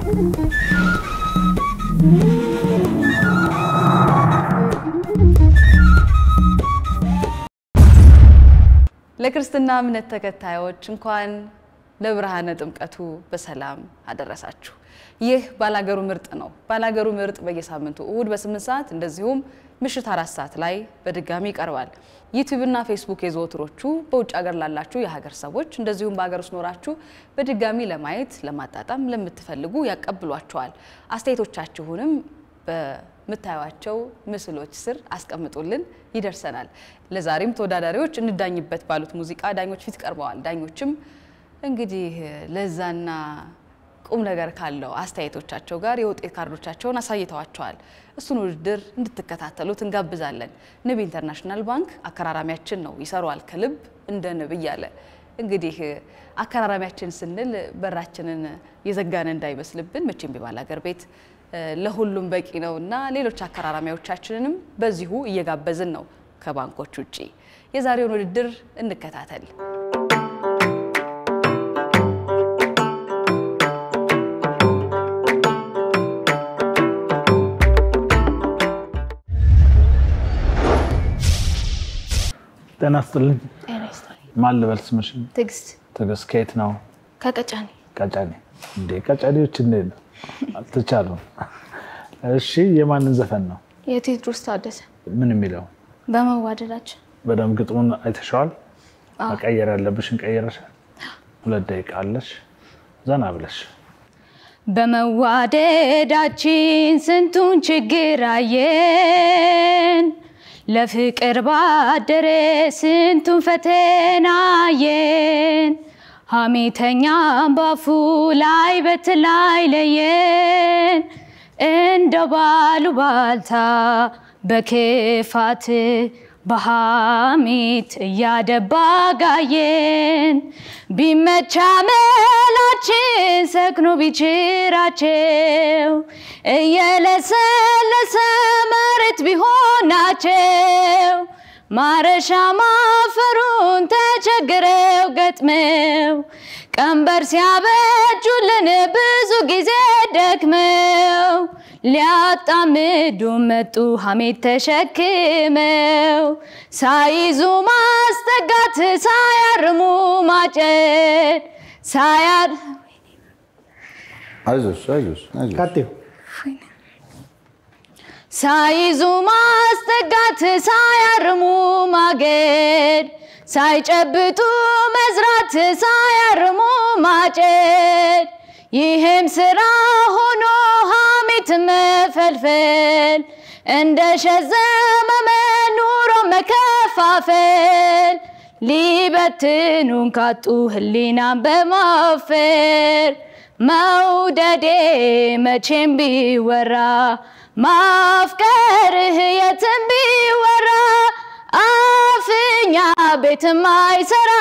ለክርስትና እምነት ተከታዮች እንኳን ለብርሃነ ጥምቀቱ በሰላም አደረሳችሁ። ይህ ባላገሩ ምርጥ ነው። ባላገሩ ምርጥ በየሳምንቱ እሁድ በስምንት ሰዓት እንደዚሁም ምሽት አራት ሰዓት ላይ በድጋሚ ይቀርባል። ዩቲዩብና ፌስቡክ የዘወትሮቹ በውጭ ሀገር ላላችሁ የሀገር ሰዎች እንደዚሁም በሀገር ውስጥ ኖራችሁ በድጋሚ ለማየት ለማጣጣም ለምትፈልጉ ያቀብሏቸዋል። አስተያየቶቻችሁንም በምታዩቸው ምስሎች ስር አስቀምጡልን፣ ይደርሰናል። ለዛሬም ተወዳዳሪዎች እንዳኝበት ባሉት ሙዚቃ ዳኞች ፊት ቀርበዋል። ዳኞችም እንግዲህ ለዛና ቁም ነገር ካለው አስተያየቶቻቸው ጋር የውጤት ካርዶቻቸውን አሳይተዋቸዋል። እሱን ውድድር እንድትከታተሉት እንጋብዛለን። ንብ ኢንተርናሽናል ባንክ አከራራሚያችን ነው፣ ይሰሯል ከልብ እንደ ንብ እያለ እንግዲህ አከራራሚያችን ስንል በራችንን የዘጋን እንዳይመስልብን መቼም ቢባል ሀገር ቤት ለሁሉም በቂ ነው እና ሌሎች አከራራሚዎቻችንንም በዚሁ እየጋበዝን ነው ከባንኮች ውጭ። የዛሬውን ውድድር እንከታተል። ጤና ይስጥልኝ። ማን ልበል ስምሽን? ትዕግስት ትዕግስት ከየት ነው? ከቀጫኔ ቀጨኔ። እንዴ ቀጨኔዎች እንዴት ነው? አልተቻሉም። እሺ የማንን ዘፈን ነው? የቴዎድሮስ ታደሰ ምን የሚለው? በመዋደዳችን በደንብ ግጥሙን አይተሸዋል? መቀየር ያለብሽን ቀይረሻል? ሁለት ደቂቃ አለሽ፣ ዘና ብለሽ በመዋደዳችን ስንቱን ችግር አየን፣ ለፍቅር ባደረ ስንቱን ፈተና አየን። ሐሜተኛም ባፉ ላይ በትላይ ለየን፣ እንደ ባሉ ባልታ በክፋት በሐሜት እያደባ ጋየን። ቢመቻ መላችን ሰክኖ ቢችራቸው እየለሰለሰ መሬት ቢሆናቸው ማረሻ ማፈሩን ተቸግረው ገጥመው ቀንበር ሲያበጁልን ብዙ ጊዜ ደክመው ሊያጣምዱ መጡ ሐሜት ተሸክመው ሳይዙ ማስጠጋት ሳያርሙ ማጨድ ሳያር አይዞሽ አይዞሽ አይዞሽ። ቀጥዩ። ሳይዙ ማስጠጋት ሳያርሙ ማገድ ሳይጨብጡ መዝራት ሳያርሙ ማጨድ ይህም ስራ ሆኖ ሐሜት መፈልፈል እንደ ሸዘመመ ኑሮ መከፋፈል ሊበትኑን ካጡ ህሊናን በማፈር መውደዴ መቼም ቢወራ ማፍቀርህ የትም ቢወራ አፍኛ ቤትም አይሰራ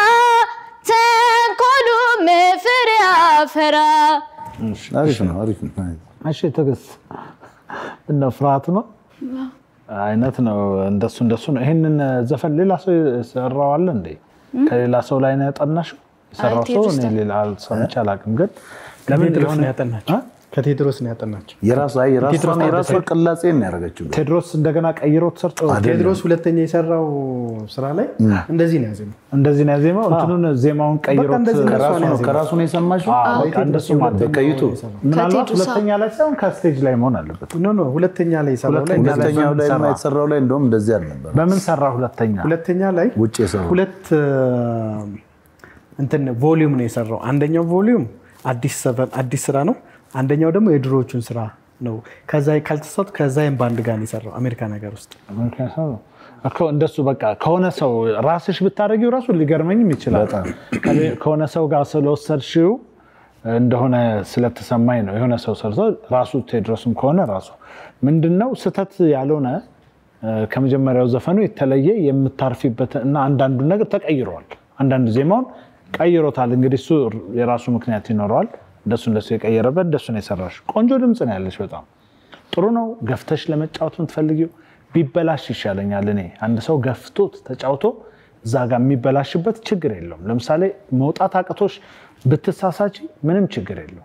ተንኮሉም ፍሬ አፈራ። አሪፍ ነው አሪፍ ነው። እሺ ትዕግስት፣ እነ ፍርሃት ነው አይነት ነው እንደሱ እንደሱ ነው። ይህንን ዘፈን ሌላ ሰው የሰራው አለ እንዴ? ከሌላ ሰው ላይ ነው ያጠናሽው? የሰራው ሰው እኔ ሌላ ሰምቼ አላውቅም። ግን ለምን ከቴድሮስ የሆነ- ነው ያጠናቸው። እ? ከቴድሮስ ነው ያጠናቸው። የራሱ አይ የራሷን የራሷ ቅላጼ ነው ያደረገችው። ቴድሮስ እንደገና ቀይሮ ተሰርቶ ቴድሮስ ሁለተኛ የሰራው ስራ ላይ እንደዚህ ነው ያዜመው። እንደዚህ ነው ያዜመው። እንትኑን ዜማውን ቀይሮት እንደዚህ ነው ከራሱ ነው ያዜመው። ከራሱ ነው የሰማሽው። አዎ፣ በቃ እንደሱ ማለት ነው። በቀይቱ ምናልባት ከቴድሮስ ሁለተኛ ላይ ሳይሆን ከስቴጅ ላይ መሆን አለበት። ኖ ኖ ሁለተኛ ላይ የሰራው ላይ ሁለተኛ ላይ ሁለተኛው ላይ ሰራ። የተሰራው ላይ እንደውም እንደዚህ አልነበረ። በምን ሰራ? ሁለተኛ ሁለተኛ ላይ ውጭ የሰራው ሁለት እ፣ እንትን ቮሊዩም ነው የሰራው። አንደኛው ቮሊዩም አዲስ ሰቨን አዲስ ስራ ነው። አንደኛው ደግሞ የድሮዎቹን ስራ ነው። ከዛ ካልተሳቱ ከዛይም ባንድ ጋር ነው የሰራው አሜሪካ ነገር ውስጥ ምክንያቱም እኮ እንደሱ በቃ ከሆነ ሰው ራስሽ ብታደርጊው ራሱ ሊገርመኝም ይችላል። ከሌ- ከሆነ ሰው ጋር ስለወሰድሽው እንደሆነ ስለተሰማኝ ነው። የሆነ ሰው ሰርቶ ራሱ ቴድሮስም ከሆነ ራሱ ምንድነው ስህተት ያልሆነ እ፣ ከመጀመሪያው ዘፈኑ የተለየ የምታርፊበት እና አንዳንዱ ነገር ተቀይረዋል። አንዳንድ ዜማውን ቀይሮታል። እንግዲህ እሱ የራሱ ምክንያት ይኖረዋል። እንደሱ እንደሱ የቀየረበት እንደሱ ነው የሰራሽ። ቆንጆ ድምፅ ነው ያለሽ በጣም ጥሩ ነው። ገፍተሽ ለመጫወት የምትፈልጊው ቢበላሽ ይሻለኛል። እኔ አንድ ሰው ገፍቶት ተጫውቶ እዛ ጋር የሚበላሽበት ችግር የለውም። ለምሳሌ መውጣት አቅቶሽ ብትሳሳች ምንም ችግር የለውም።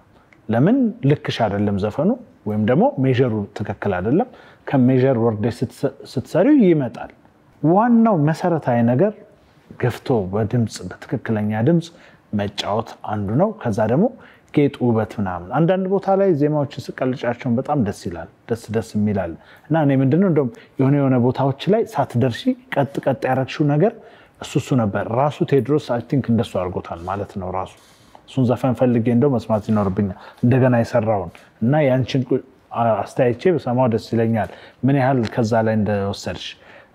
ለምን ልክሽ አይደለም ዘፈኑ ወይም ደግሞ ሜዥሩ ትክክል አይደለም። ከሜዥር ወርደሽ ስትሰሪው ይመጣል። ዋናው መሰረታዊ ነገር ገፍቶ በድምፅ በትክክለኛ ድምፅ መጫወት አንዱ ነው። ከዛ ደግሞ ጌጥ፣ ውበት ምናምን አንዳንድ ቦታ ላይ ዜማዎችን ስቀልጫቸውን በጣም ደስ ይላል፣ ደስ ደስ የሚላል እና እኔ ምንድነው እንደውም የሆነ የሆነ ቦታዎች ላይ ሳትደርሺ ቀጥ ቀጥ ያረግሽው ነገር እሱ እሱ ነበር ራሱ ቴዎድሮስ አይ ቲንክ እንደሱ አድርጎታል ማለት ነው። ራሱ እሱን ዘፈን ፈልጌ እንደው መስማት ይኖርብኛል እንደገና የሰራውን እና ያንቺን አስተያየቼ በሰማው ደስ ይለኛል ምን ያህል ከዛ ላይ እንደወሰድሽ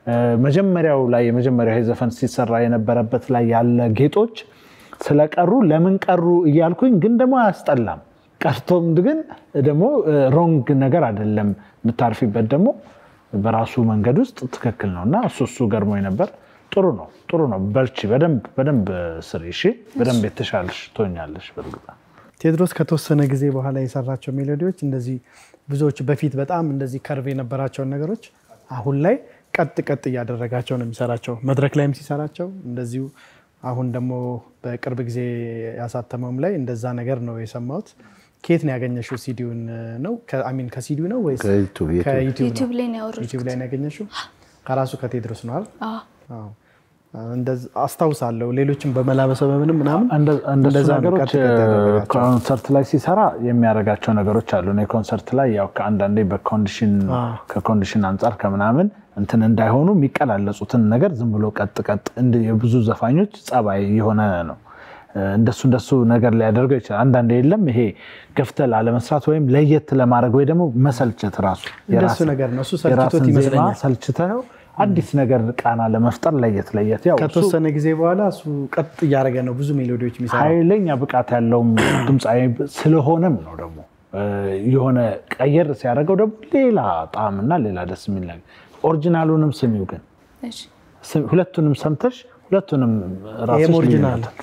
መጀመሪያው ላይ የመጀመሪያው ዘፈን ሲሰራ የነበረበት ላይ ያለ ጌጦች ስለቀሩ ለምን ቀሩ እያልኩኝ ግን ደግሞ አያስጠላም። ቀርቶም ግን ደግሞ ሮንግ ነገር አይደለም የምታርፊበት ደግሞ በራሱ መንገድ ውስጥ ትክክል ነው እና እሱ እሱ ገርሞኝ ነበር። ጥሩ ነው፣ ጥሩ ነው። በርቺ፣ በደንብ በደንብ ስሪ። እሺ፣ በደንብ የተሻለሽ ትሆኛለሽ። በእርግጥ ቴዎድሮስ ከተወሰነ ጊዜ በኋላ የሰራቸው ሜሎዲዎች እንደዚህ ብዙዎች በፊት በጣም እንደዚህ ከርቭ የነበራቸውን ነገሮች አሁን ላይ ቀጥ ቀጥ እያደረጋቸው ነው የሚሰራቸው። መድረክ ላይም ሲሰራቸው እንደዚሁ አሁን ደግሞ በቅርብ ጊዜ ያሳተመውም ላይ እንደዛ ነገር ነው የሰማሁት። ከየት ነው ያገኘሽው? ሲዲውን ነው አሚን ከሲዲው ነው ወይስ ከዩቱብ ዩቱብ። ከዩቲዩብ ዩቲዩብ ነው? ላይ ነው ያወረድኩት። ዩቲዩብ ላይ ነው ያገኘሽው? ከራሱ ከቴድሮስ ነው አይደል? አዎ። አዎ። እንደዚ- አስታውሳለሁ። ሌሎችም በመላበሰ በምንም ምናምን እንደ- እንደሱ እንደዛ ነው ነገሮች ቀጥ ቀጥ ያደረጋቸው። ኮንሰርት ላይ ሲሰራ የሚያደርጋቸው ነገሮች አሉ። እኔ ኮንሰርት ላይ ያው ከአንዳንዴ በኮንዲሽን ከኮንዲሽን አንጻር ከምናምን እንትን እንዳይሆኑ የሚቀላለጹትን ነገር ዝም ብሎ ቀጥ ቀጥ እንደ የብዙ ዘፋኞች ጸባይ የሆነ ነው። እንደሱ እንደሱ ነገር ሊያደርገው ይችላል። አንዳንዴ የለም ይሄ ገፍተህ ላለመስራት ወይም ለየት ለማድረግ ወይ ደግሞ መሰልቸት ራሱ እንደሱ የራስን- ነገር ነው። እሱ ሰልችቶት የራስን ዜማ ይመስለኛል። ሰልችተው አዲስ ነገር ቃና ለመፍጠር ለየት ለየት ያው እሱ ከተወሰነ ጊዜ በኋላ እሱ ቀጥ እያደረገ ነው ብዙ ሜሎዲዎች የሚሰራው። ኃይለኛ ብቃት ያለውም ድምፃዊ ስለሆነም ነው ደግሞ የሆነ ቀየር ሲያደርገው ደግሞ ሌላ ጣዕምና ሌላ ደስ የሚል ነገር። ኦሪጂናሉንም ስሚው ግን እሺ። ስሚ- ሁለቱንም ሰምተሽ ሁለቱንም ራስሽ ይሄም ኦሪጂናል ልዩነት።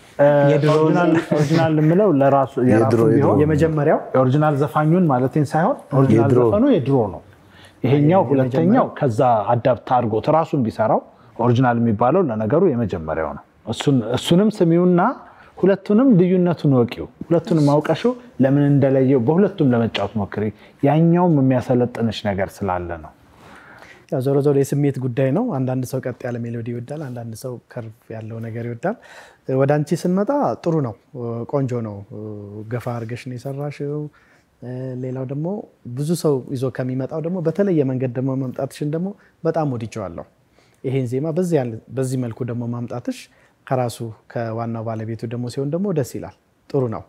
እ፣ ኦሪጂናል- ኦሪጂናል የምለው ለራሱ የራሱ የድሮ- ቢሆን የመጀመሪያው የኦሪጂናል ዘፋኙን ማለቴን ሳይሆን ኦሪጂናል የድሮ። ዘፈኑ የድሮ ነው። ይሄኛው ሁለተኛው ከዛ አዳፕት አድርጎት ራሱን ቢሰራው ኦሪጂናል የሚባለው ለነገሩ የመጀመሪያው ነው። እሱን- እሱንም ስሚውና ሁለቱንም ልዩነቱን ወቂው። ሁለቱንም አውቀሽው ለምን እንደለየው በሁለቱም ለመጫወት ሞክሪ። ያኛውም የሚያሰለጥንሽ ነገር ስላለ ነው። ያው ዞሮ ዞሮ የስሜት ጉዳይ ነው። አንዳንድ ሰው ቀጥ ያለ ሜሎዲ ይወዳል፣ አንዳንድ ሰው ከርቭ ያለው ነገር ይወዳል። ወደ አንቺ ስንመጣ ጥሩ ነው፣ ቆንጆ ነው። ገፋ አድርገሽ ነው የሰራሽው። ሌላው ደግሞ ብዙ ሰው ይዞ ከሚመጣው ደግሞ በተለየ መንገድ ደግሞ መምጣትሽን ደግሞ በጣም ወድጀዋለሁ። ይሄን ዜማ በዚህ ያለ- በዚህ መልኩ ደግሞ ማምጣትሽ ከራሱ ከዋናው ባለቤቱ ደግሞ ሲሆን ደግሞ ደስ ይላል። ጥሩ ነው።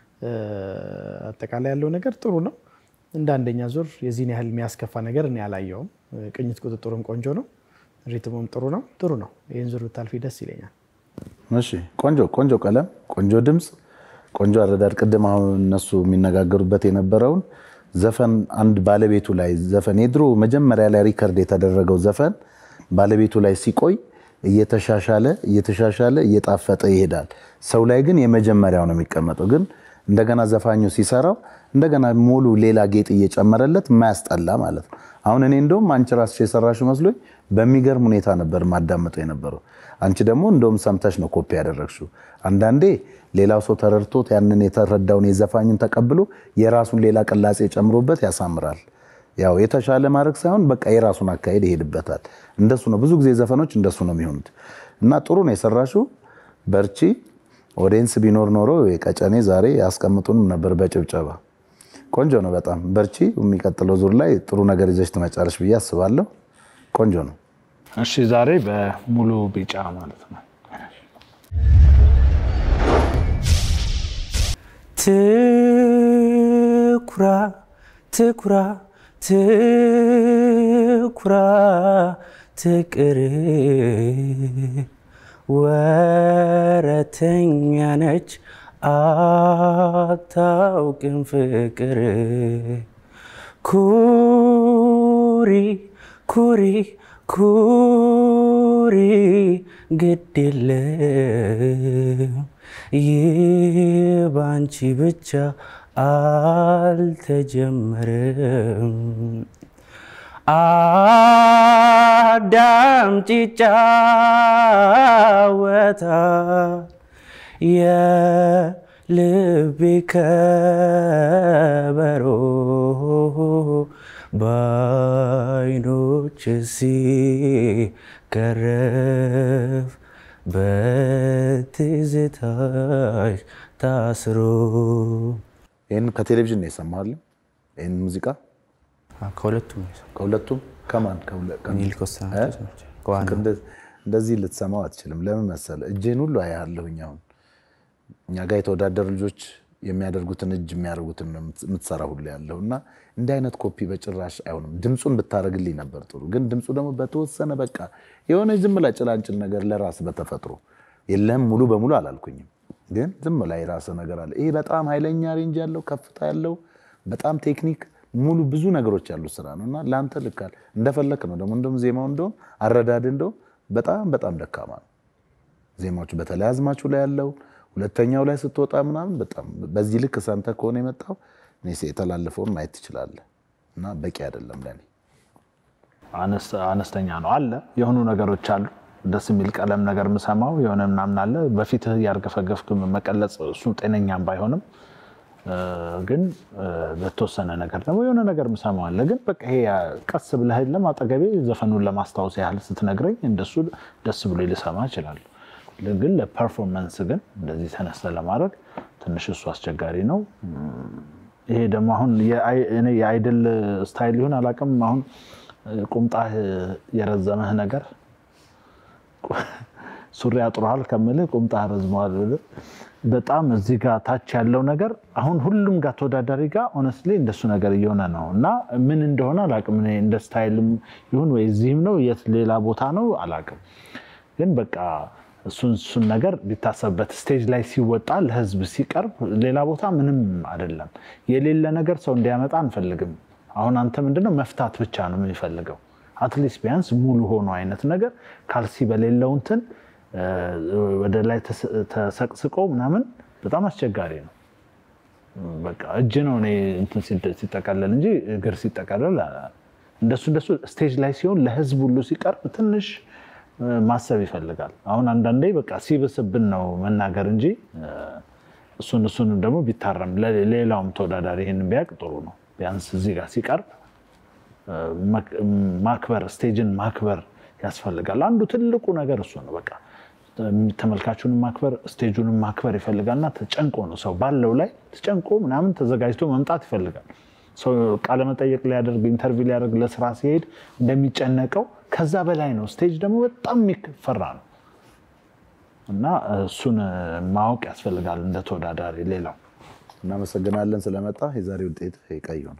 አጠቃላይ ያለው ነገር ጥሩ ነው። እንደ አንደኛ ዙር የዚህን ያህል የሚያስከፋ ነገር እኔ አላየውም። ቅኝት ቁጥጥሩም ቆንጆ ነው። ሪትሙም ጥሩ ነው። ጥሩ ነው። ይህን ዙር ብታልፊ ደስ ይለኛል። እሺ ቆንጆ ቆንጆ ቀለም፣ ቆንጆ ድምፅ፣ ቆንጆ አረዳድ። ቅድም አሁን እነሱ የሚነጋገሩበት የነበረውን ዘፈን አንድ ባለቤቱ ላይ ዘፈን የድሮ መጀመሪያ ላይ ሪከርድ የተደረገው ዘፈን ባለቤቱ ላይ ሲቆይ እየተሻሻለ እየተሻሻለ እየጣፈጠ ይሄዳል። ሰው ላይ ግን የመጀመሪያው ነው የሚቀመጠው። ግን እንደገና ዘፋኙ ሲሰራው እንደገና ሙሉ ሌላ ጌጥ እየጨመረለት የማያስጠላ ማለት ነው። አሁን እኔ እንደውም አንቺ ራስሽ የሰራሽ መስሎኝ በሚገርም ሁኔታ ነበር ማዳመጠው የነበረው። አንቺ ደግሞ እንደውም ሰምተሽ ነው ኮፒ ያደረግሽው። አንዳንዴ ሌላው ሰው ተረድቶት ያንን የተረዳውን የዘፋኙን ተቀብሎ የራሱን ሌላ ቅላጼ ጨምሮበት ያሳምራል። ያው የተሻለ ማድረግ ሳይሆን በቃ የራሱን አካሄድ ይሄድበታል። እንደሱ ነው ብዙ ጊዜ ዘፈኖች እንደሱ ነው የሚሆኑት እና ጥሩ ነው የሰራሽው። በርቺ። ኦዲየንስ ቢኖር ኖሮ የቀጨኔ ዛሬ ያስቀምጡንም ነበር በጭብጨባ። ቆንጆ ነው በጣም በርቺ። የሚቀጥለው ዙር ላይ ጥሩ ነገር ይዘሽ ትመጫለሽ ብዬ አስባለሁ። ቆንጆ ነው። እሺ ዛሬ በሙሉ ቢጫ ማለት ነው። ትኩራ ትኩራ ትኩራ ትቅር ወረተኛ ነች አታውቅም ፍቅር ኩሪ ኩሪ ኩሪ ግድ የለም ይህ ባንቺ ብቻ አልተጀመረም። አዳምጪ ይጫወታል ልቤ ከበሮ በአይኖች ሲገረፍ በትዝታሽ ታስሮ ይህን ከቴሌቪዥን ነው የሰማሃል? ይህን ሙዚቃ ከሁለቱም ነው የሰማሁት። ከሁለቱም ከማን ከሁለ- ከ- ሚኒሊክ ወስናቸው እ? ናቸው። ከዋናው። እንደ- እንደዚህ ልትሰማው አትችልም። ለምን መሰለህ? እጅህን ሁሉ አያለሁኝ። አሁን እኛ ጋር የተወዳደሩ ልጆች የሚያደርጉትን እጅ የሚያደርጉትን ነው የምት- የምትሰራ ሁሉ ያለው እና እንዲህ አይነት ኮፒ በጭራሽ አይሆንም። ድምፁን ብታደርግልኝ ነበር ጥሩ፣ ግን ድምፁ ደግሞ በተወሰነ በቃ የሆነ ዝም ብላ ጭላንጭል ነገር ለራስ በተፈጥሮ የለም ሙሉ በሙሉ አላልኩኝም፣ ግን ዝም ላይ ራስ ነገር አለ። ይሄ በጣም ኃይለኛ ሬንጅ ያለው ከፍታ ያለው በጣም ቴክኒክ ሙሉ ብዙ ነገሮች ያሉት ስራ ነው እና ለአንተ ልካል እንደፈለክ ነው ደግሞ እንደውም ዜማው እንደውም አረዳድ እንደውም በጣም በጣም ደካማ ነው። ዜማዎቹ በተለይ አዝማቹ ላይ ያለው ሁለተኛው ላይ ስትወጣ ምናምን በጣም በዚህ ልክ ሰምተህ ከሆነ የመጣው እኔ የተላለፈውን ማየት ትችላለህ እና በቂ አይደለም ለኔ። አነስ- አነስተኛ ነው አለ የሆኑ ነገሮች አሉ። ደስ የሚል ቀለም ነገር ምሰማው የሆነ ምናምን አለ። በፊትህ እያርገፈገፍክ መቀለጽ እሱ ጤነኛም ባይሆንም እ፣ ግን እ፣ በተወሰነ ነገር ደግሞ የሆነ ነገር ምሰማው አለ። ግን በቃ ይሄ ቀስ ብለህ የለም አጠገቤ ዘፈኑን ለማስታወስ ያህል ስትነግረኝ እንደሱ ደስ ብሎ ልሰማ እችላለሁ። ግን ለፐርፎርመንስ ግን እንደዚህ ተነስተ ለማድረግ ትንሽ እሱ አስቸጋሪ ነው። ይሄ ደግሞ አሁን የአይ- እኔ የአይድል ስታይል ይሁን አላውቅም። አሁን ቁምጣህ የረዘመህ ነገር ሱሪ አጥሮሃል ከምልህ ቁምጣህ ረዝመዋል ብልህ በጣም እዚህ ጋር ታች ያለው ነገር አሁን ሁሉም ጋር ተወዳዳሪ ጋር ኦነስትሊ እንደሱ ነገር እየሆነ ነው እና ምን እንደሆነ አላውቅም። እኔ እንደ ስታይልም ይሁን ወይ እዚህም ነው የት ሌላ ቦታ ነው አላውቅም። ግን በቃ እሱን እሱን ነገር ቢታሰብበት ስቴጅ ላይ ሲወጣ ለህዝብ ሲቀርብ ሌላ ቦታ ምንም አይደለም። የሌለ ነገር ሰው እንዲያመጣ አንፈልግም። አሁን አንተ ምንድነው መፍታት ብቻ ነው የሚፈልገው። አትሊስት ቢያንስ ሙሉ ሆኖ አይነት ነገር ካልሲ በሌለው እንትን እ፣ ወደ ላይ ተስ- ተሰቅስቆ ምናምን በጣም አስቸጋሪ ነው። በቃ እጅ ነው እኔ እንትን ሲደ- ሲጠቀለል እንጂ እግር ሲጠቀለል አ- እንደሱ እንደሱ ስቴጅ ላይ ሲሆን ለህዝብ ሁሉ ሲቀርብ ትንሽ እ፣ ማሰብ ይፈልጋል። አሁን አንዳንዴ በቃ ሲብስብን ነው መናገር እንጂ እ፣ እሱን እሱን ደግሞ ቢታረም ለ- ሌላውም ተወዳዳሪ ይህን ቢያውቅ ጥሩ ነው። ቢያንስ እዚህ ጋር ሲቀርብ እ፣ መክ- ማክበር ስቴጅን ማክበር ያስፈልጋል። አንዱ ትልቁ ነገር እሱ ነው። በቃ ተመልካቹንም ማክበር ስቴጁንም ማክበር ይፈልጋልና ተጨንቆ ነው ሰው ባለው ላይ ተጨንቆ ምናምን ተዘጋጅቶ መምጣት ይፈልጋል። ሰው ቃለመጠየቅ ሊያደርግ ኢንተርቪው ሊያደርግ ለስራ ሲሄድ እንደሚጨነቀው ከዛ በላይ ነው። ስቴጅ ደግሞ በጣም የሚፈራ ነው እና እሱን ማወቅ ያስፈልጋል እንደ ተወዳዳሪ። ሌላው እናመሰግናለን ስለመጣ። የዛሬ ውጤት ቀይ ይሆናል።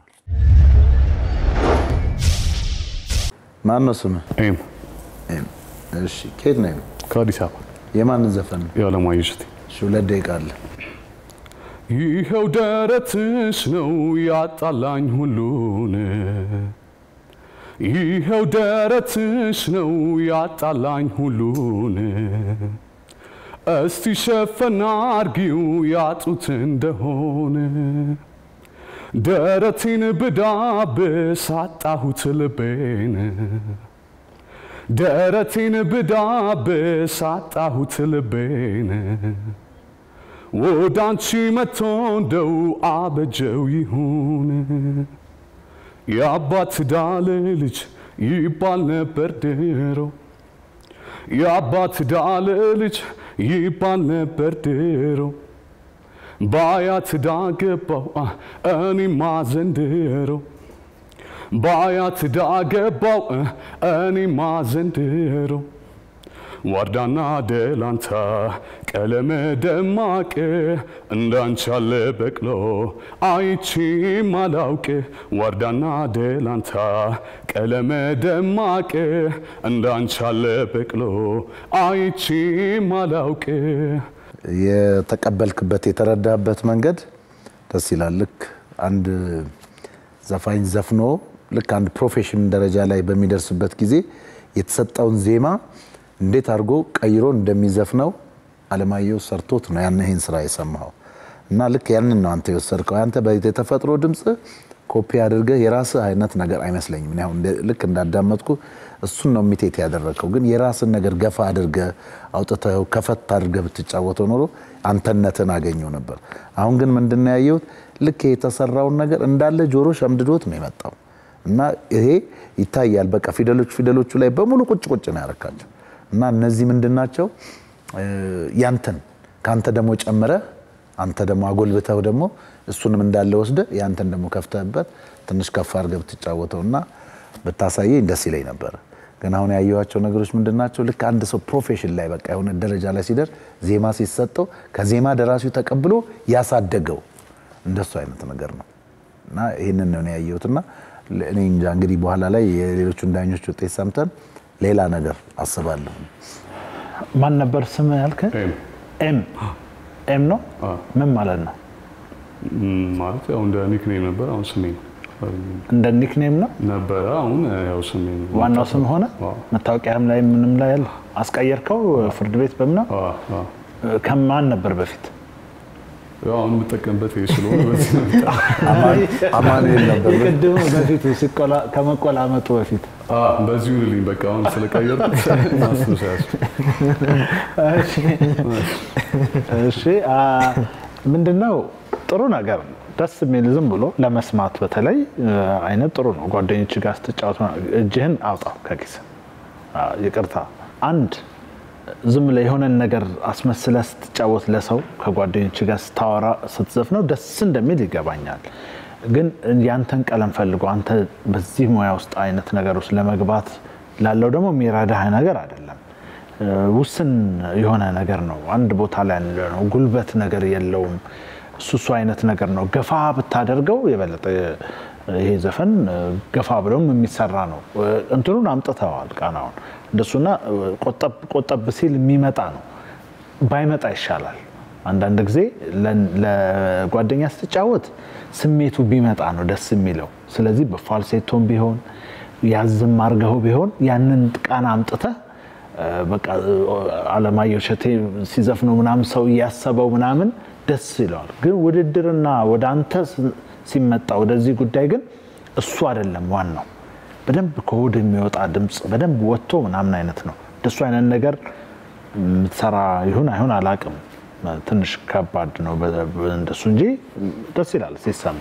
ማን ነው ስምህ? ኤም ኤም። እሺ፣ ከየት ነው? ኤም? ከአዲስ አበባ የማንን ዘፈን ነው? የዓለማየሁ እሸቴ። እሺ፣ ሁለት ደቂቃ አለ። ይኸው ደረትሽ ነው ያጣላኝ ሁሉን፣ ይኸው ደረትሽ ነው ያጣላኝ ሁሉን። እስቲ ሸፈና አርጊው ያጡት እንደሆነ ደረቴን ብዳብስ አጣሁት ልቤን ደረቴን ብዳብስ አጣሁት ልቤን ወደ አንቺ መጥቶ እንደው አበጀው ይሁን የአባት ዳለ ልጅ ይባል ነበር ድሮ የአባት ዳለ ልጅ ይባል ነበር ድሮ በአያት ዳገባው እኔማ ዘንድሮ በአያት ዳገባው እኔማ ዘንድሮ ዋርዳና ደላንታ ቀለመ ደማቅ እንዳንቺ ያለ በቅሎ አይቼም አላውቅ ዋርዳና ደላንታ ቀለመ ደማቅ እንዳንቺ ያለ በቅሎ አይቼም አላውቅ የተቀበልክበት የተረዳበት መንገድ ደስ ይላል። ልክ አንድ ዘፋኝ ዘፍኖ ልክ አንድ ፕሮፌሽን ደረጃ ላይ በሚደርስበት ጊዜ የተሰጠውን ዜማ እንዴት አድርጎ ቀይሮ እንደሚዘፍነው አለማየሁ ሰርቶት ነው ያን ይህን ስራ የሰማኸው እና ልክ ያንን ነው አንተ የወሰድከው። አንተ የተፈጥሮ ድምፅ ኮፒ አድርገህ የራስህ አይነት ነገር አይመስለኝም። እኔ አሁን እንደ- ልክ እንዳዳመጥኩ እሱን ነው ሚቴት ያደረግከው። ግን የራስን ነገር ገፋ አድርገህ አውጥተው ከፈት አድርገህ ብትጫወተው ኖሮ አንተነትን አገኘው ነበር። አሁን ግን ምንድን ነው ያየሁት? ልክ የተሰራውን ነገር እንዳለ ጆሮ ሸምድዶት ነው የመጣው እና ይሄ ይታያል። በቃ ፊደሎቹ ፊደሎቹ ላይ በሙሉ ቁጭ ቁጭ ነው ያረካቸው እና እነዚህ ምንድን ናቸው? እ፣ ያንተን ከአንተ ደግሞ ጨምረህ አንተ ደግሞ አጎልብተው ደግሞ እሱንም እንዳለ ወስደህ ያንተን ደግሞ ከፍተህበት ትንሽ ከፍ አድርገህ ብትጫወተው እና ብታሳየኝ ደስ ይለኝ ነበረ። ግን አሁን ያየኋቸው ነገሮች ምንድን ናቸው? ልክ አንድ ሰው ፕሮፌሽን ላይ በቃ የሆነ ደረጃ ላይ ሲደርስ ዜማ ሲሰጠው ከዜማ ደራሲው ተቀብሎ ያሳደገው እንደሱ አይነት ነገር ነው እና ይህንን ነው እኔ ያየሁትና እኔ እንጃ እንግዲህ በኋላ ላይ የሌሎቹን ዳኞች ውጤት ሰምተን ሌላ ነገር አስባለሁ። ማን ነበር ስም ያልከ? ኤም ኤም ኤም ነው። አዎ። ምን ማለት ነው? ም፣ ማለት ያው እንደ ኒክኔም ነበር። አሁን ስሜ ነው እንደ ኒክኔም ነው። ነበረ። አሁን ያው ስሜ ነው። ዋናው ስም ሆነ። አዎ። መታወቂያም ላይ ምንም ላይ ያለ አስቀየርከው? ፍርድ ቤት በምን ነው? አዎ፣ አዎ። ከማን ነበር በፊት? ያው አሁን የምጠቀምበት ይሄ ስለሆነ በዚህ ነው የምጠቀመው። አማኑኤል ነበር። የቅድሙ በፊቱ ሲቆላ- ከመቆላመጡ በፊት አዎ፣ በዚሁ ልልኝ በቃ አሁን ስለቀየርኩት ማስታወሻ እሺ፣ እሺ አ፣ ምንድነው ጥሩ ነገር ነው። ደስ የሚል ዝም ብሎ ለመስማት በተለይ እ፣ አይነት ጥሩ ነው። ጓደኞች ጋር ስትጫወት እጅህን አውጣው ከኪስ ይቅርታ፣ አንድ ዝም ብለህ የሆነን ነገር አስመስለህ ስትጫወት ለሰው ከጓደኞች ጋር ስታወራ ስትዘፍነው ደስ እንደሚል ይገባኛል። ግን ያንተን ቀለም ፈልጎ አንተ በዚህ ሙያ ውስጥ አይነት ነገር ውስጥ ለመግባት ላለው ደግሞ የሚረዳህ ነገር አይደለም። እ፣ ውስን የሆነ ነገር ነው። አንድ ቦታ ላይ ያለ ነው። ጉልበት ነገር የለውም። እሱ እሱ አይነት ነገር ነው። ገፋ ብታደርገው የበለጠ ይሄ ዘፈን እ፣ ገፋ ብለውም የሚሰራ ነው። እ፣ እንትኑን አምጥተዋል ቃናውን እንደሱና እ፣ ቆጠብ ቆጠብ ሲል የሚመጣ ነው። ባይመጣ ይሻላል። አንዳንድ ጊዜ ለ- ለጓደኛ ስትጫወት ስሜቱ ቢመጣ ነው ደስ የሚለው። ስለዚህ በፋልሴቶም ቢሆን ያዝም አርገው ቢሆን ያንን ቃና አምጥተህ እ፣ በቃ እ፣ አለማየሁ እሸቴ ሲዘፍነው ምናምን ሰው እያሰበው ምናምን ደስ ይለዋል። ግን ውድድርና ወደ አንተ ስ- ሲመጣ ወደዚህ ጉዳይ ግን እሱ አይደለም ዋናው። በደንብ ከሆድ የሚወጣ ድምፅ በደንብ ወጥቶ ምናምን አይነት ነው። እንደሱ አይነት ነገር የምትሰራ ይሁን አይሁን አላቅም። ትንሽ ከባድ ነው በ- በ- እንደሱ እንጂ ደስ ይላል ሲሰማ።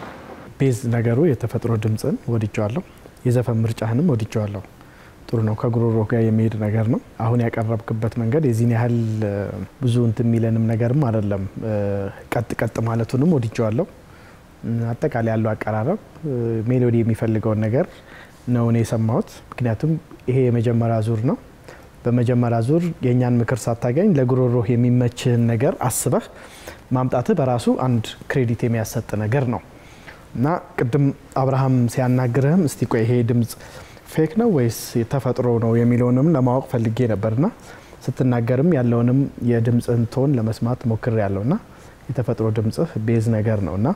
ቤዝ ነገሩ የተፈጥሮ ድምፅን ወድጀዋለሁ። የዘፈን ምርጫህንም ወድጀዋለሁ። ጥሩ ነው። ከጉሮሮ ጋር የሚሄድ ነገር ነው። አሁን ያቀረብክበት መንገድ የዚህን ያህል እ፣ ብዙ እንትን የሚለንም ነገርም አይደለም። እ፣ ቀጥ ቀጥ ማለቱንም ወድጀዋለሁ። እ፣ አጠቃላይ ያለው አቀራረብ እ፣ ሜሎዲ የሚፈልገውን ነገር ነው እኔ የሰማሁት። ምክንያቱም ይሄ የመጀመሪያ ዙር ነው። በመጀመሪያ ዙር የእኛን ምክር ሳታገኝ ለጉሮሮህ የሚመችህን ነገር አስበህ ማምጣትህ በራሱ አንድ ክሬዲት የሚያሰጥ ነገር ነው እና ቅድም አብርሃም ሲያናግርህም እስቲ ቆይ ይሄ ድምፅ ፌክ ነው ወይስ ተፈጥሮ ነው የሚለውንም ለማወቅ ፈልጌ ነበርና ስትናገርም ያለውንም የድምፅህን ቶን ለመስማት ሞክር ያለውና የተፈጥሮ ድምፅህ ቤዝ ነገር ነው እና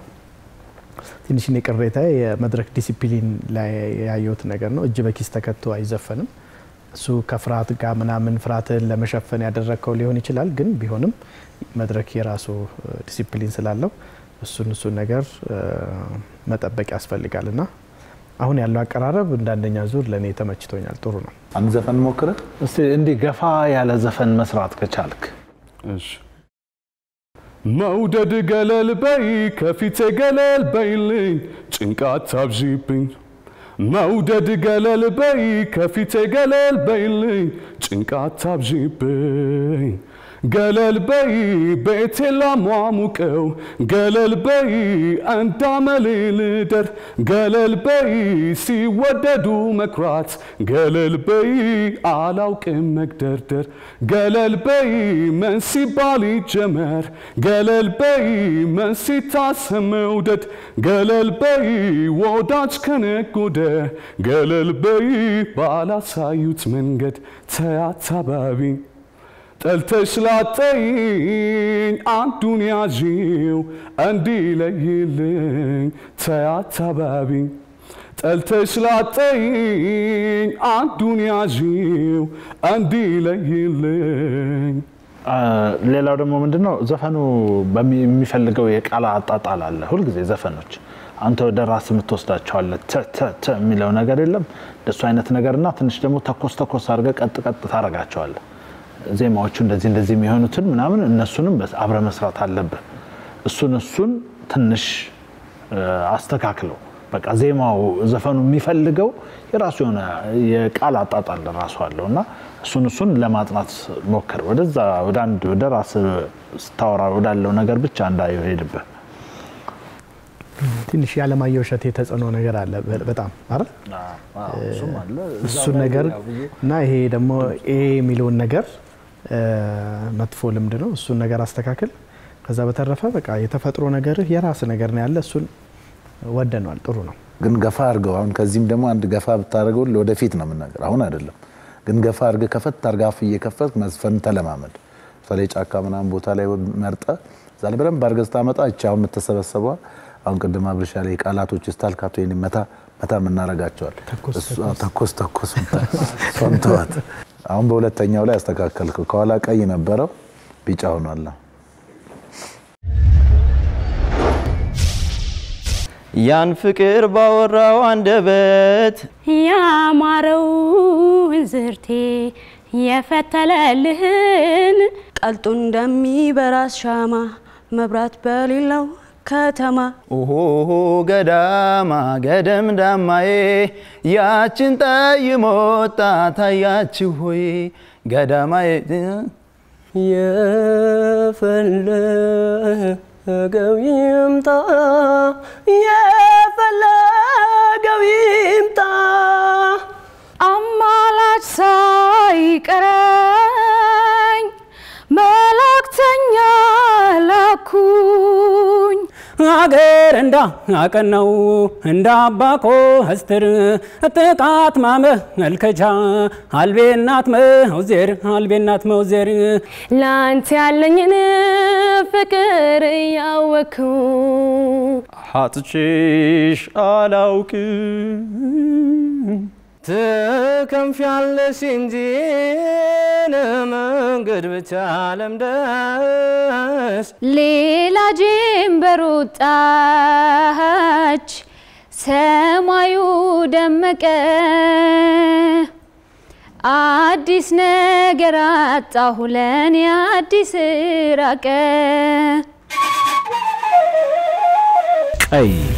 ትንሽ እኔ ቅሬታ የመድረክ ዲሲፕሊን ላይ ያየሁት ነገር ነው። እጅ በኪስ ተከቶ አይዘፈንም። እሱ ከፍርሃት ጋር ምናምን ፍርሃትን ለመሸፈን ያደረግከው ሊሆን ይችላል። ግን ቢሆንም መድረክ የራሱ ዲሲፕሊን ስላለው እሱን እሱን ነገር እ፣ መጠበቅ ያስፈልጋል እና አሁን ያለው አቀራረብ እንደ አንደኛ ዙር ለእኔ ተመችቶኛል። ጥሩ ነው። አንድ ዘፈን ሞክረህ እስቲ እንዲህ ገፋ ያለ ዘፈን መስራት ከቻልክ እሺ መውደድ ገለል በይ ከፊቴ ገለል በይልኝ ጭንቃት ታብዢብኝ መውደድ ገለል በይ ከፊቴ ገለል በይልኝ ጭንቃት ታብዢብኝ ገለል በይ ቤቴ ላሟሙቀው ገለል በይ እንዳመሌ ልደር ገለል በይ ሲወደዱ መኩራት ገለል በይ አላውቅም መግደርደር ገለል በይ ምን ሲባል ይጀመር ገለል በይ ምን ሲታሰብ መውደድ ገለል በይ ወዳጅ ከነጎደ ገለል በይ ባላሳዩት መንገድ ተያታባቢ ጠልተሽ ላጠይኝ አንዱን ያዢው እንዲለይልኝ ተያታባቢ ጠልተሽ ላጠይኝ አንዱን ያዢው እንዲለይልኝ አ፣ ሌላው ደግሞ ምንድን ነው ዘፈኑ በሚ- የሚፈልገው የቃል አጣጣል አለ። ሁልጊዜ ዘፈኖች አንተ ወደ ራስ የምትወስዳቸዋለህ። ተ ተ ተ የሚለው ነገር የለም እንደሱ አይነት ነገርና ትንሽ ደግሞ ተኮስ ተኮስ አድርገህ ቀጥ ቀጥ ታደርጋቸዋለህ። ዜማዎቹ እንደዚህ እንደዚህ የሚሆኑትን ምናምን እነሱንም በስ- አብረህ መስራት አለብህ። እሱን እሱን ትንሽ እ፣ አስተካክለው በቃ ዜማው ዘፈኑ የሚፈልገው የራሱ የሆነ የቃል አጣጣል ራሱ አለው እና እሱን እሱን ለማጥናት ሞክር። ወደዛ ወደ አንድ ወደ ራስ ስታወራ ወዳለው ነገር ብቻ እንዳይሄድብህ። ትንሽ የዓለማየሁ እሸቴ ተጽዕኖ ነገር አለ በ- በጣም አይደል? እሱን ነገር እና ይሄ ደግሞ ኤ የሚለውን ነገር እ፣ መጥፎ ልምድ ነው። እሱን ነገር አስተካክል። ከዛ በተረፈ በቃ የተፈጥሮ ነገርህ የራስ ነገር ነው ያለ እሱን ወደነዋል። ጥሩ ነው። ግን ገፋ አድርገው አሁን ከዚህም ደግሞ አንድ ገፋ ብታደርገው ለወደፊት ነው የምናገር፣ አሁን አይደለም። ግን ገፋ አድርገህ ከፈት አድርገህ አፍ እየከፈት መዝፈን ተለማመድ። በተለይ ጫካ ምናምን ቦታ ላይ መርጠ እዛ ላይ በደንብ አድርገህ ስታመጣ እቺ አሁን የምትሰበሰበዋ አሁን ቅድም አብርሻ ላይ ቃላቶች ስታልካቶ ወይም መታ መታ የምናረጋቸዋል እሱ- ተኮስ ተኮስ እሷን ተዋት። አሁን በሁለተኛው ላይ አስተካከልከው። ከኋላ ቀይ ነበረው ቢጫ ሆኗል። ያን ፍቅር ባወራው አንደበት ያማረውን ዝርቴ የፈተለልህን ቀልጦ እንደሚበራስ ሻማ መብራት በሌለው ከተማ ኦሆ ገዳማ ገደም ዳማዬ ያችን ጠይሞ ወጣት አያችሁ ሆይ ገዳማዬ የፈለገው ይምጣ የፈለገው ይምጣ አማላች ሳይቀረኝ መላእክተኛ ላኩኝ አገር እንዳ አቀናው እንደ አባኮ ህስትር ጥቃት ማመልከቻ አልቤናት መውዜር አልቤናት መውዜር ለአንተ ያለኝን ፍቅር እያወኩ ሀጥቼሽ አላውቅም ትከንፊያለሽ እንጂ መንገድ ብቻ ለምደሽ ሌላ ጀንበር ወጣች፣ ሰማዩ ደመቀ፣ አዲስ ነገር አጣሁ ለኔ አዲስ ራቀ። ቀይ